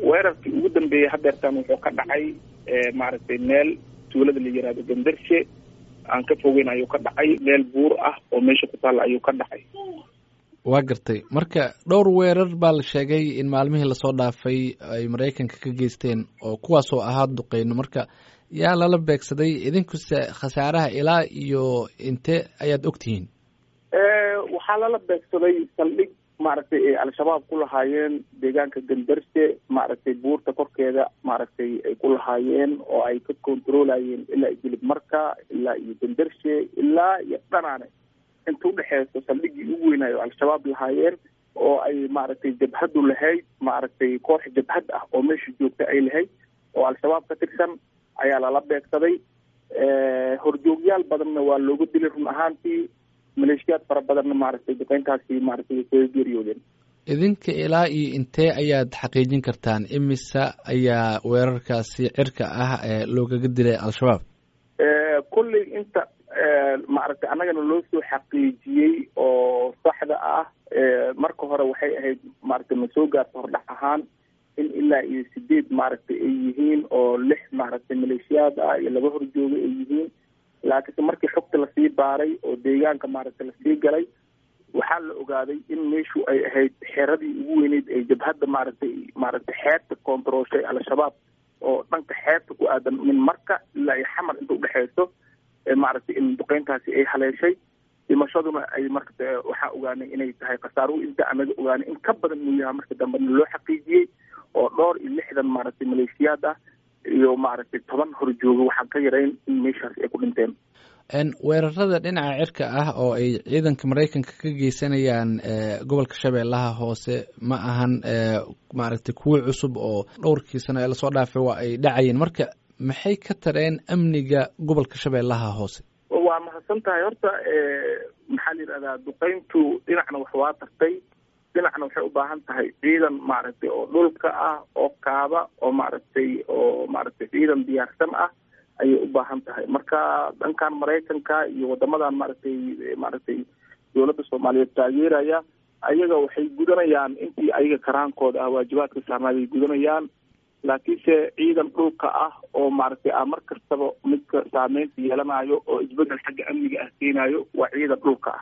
weerarkii ugu dambeeyey hadeertan wuxuu ka dhacay maaragtay meel tuulada la yihahdo gandarshe aan ka fogeyn ayuu ka dhacay meel buur ah oo meesha ku taalla ayuu ka dhacay waa gartay marka dhowr weerar baa la sheegay in maalmihii lasoo dhaafay ay maraykanka ka geysteen oo kuwaasoo ahaa duqeyno marka yaa lala beegsaday idinkuse khasaaraha ilaa iyo intee ayaad ogtihiin waxaa lala beegsaday saldhig maaragtay ay al-shabaab ku lahaayeen deegaanka gandarshe maaragtay buurta korkeeda maaragtay ay ku lahaayeen oo ay ka controlayeen ilaa iyo jilib marka ilaa iyo gandarshe ilaa iyo dhanaane inta udhexeyso saldhiggii ugu weynaayo al-shabaab lahaayeen oo ay maaragtay jabhadu lahayd maaragtay koox jabhad ah oo meesha joogta ay lahayd oo al-shabaab ka tirsan ayaa lala beegsaday horjoogyaal badanna waa looga dilay run ahaantii maleeshiyaad fara badanna maaragtay duqeyntaasi maaragtay way kaga geeriyoodeen idinka ilaa iyo intee ayaad xaqiijin kartaan imisa ayaa weerarkaasi cirka ah ee loogaga dilay al-shabaab kolley inta maaragtay annagana loo soo xaqiijiyey oo saxda ah marka hore waxay ahayd maaragtay ma soo gaarta hordhac ahaan in ilaa iyo sideed maaragtay ay yihiin oo lix maaragtay maleeshiyaad ah iyo laba horjooga ay yihiin laakiinse markii xogta lasii baaray oo deegaanka maaragtay lasii galay waxaa la ogaaday in meeshu ay ahayd xeradii ugu weyneyd ee jabhadda maaragtay maaragtay xeebta koontarooshay al-shabaab oo dhanka xeebta ku aadan min marka ilaa iyo xamar inta udhexeyso maaragtay in duqeyntaasi ay haleeshay dhimashaduna ay marka waxaa ogaanay inay tahay khasaaruhu inta anaga ogaanay in ka badan uu yahay marka dambena loo xaqiijiyey oo dhowr iyo lixdan maaragtay maleeshiyaad ah iyo maaragtay toban horjooga waxaan ka yarayn in meeshaas ay ku dhinteen weerarada dhinaca cirka ah oo ay ciidanka maraykanka ka geysanayaan gobolka shabeellaha hoose ma ahan maaragtay kuwii cusub oo dhowrkii sano ee lasoo dhaafay waa ay dhacayeen marka maxay ka tareen amniga gobolka shabeellaha hoose waa mahadsan tahay horta maxaa la yidhahdaa duqeyntu dhinacna wax waa tartay dhinacna waxay u baahan tahay ciidan maaragtay oo dhulka ah oo kaaba oo maaragtay oo maaragtay ciidan diyaarsan ah ayay u baahan tahay marka dhankan maraykanka iyo wadamadan maaragtay maaragtay dowladda soomaaliyeed taageeraya ayaga waxay gudanayaan intii ayaga karaankooda ah waajibaadka saarnaaday gudanayaan laakiinse ciidan dhulka ah oo maaragtay a mar kastaba midka saameynta yeelanayo oo isbedel xagga amniga ah keenayo waa ciidan dhulka ah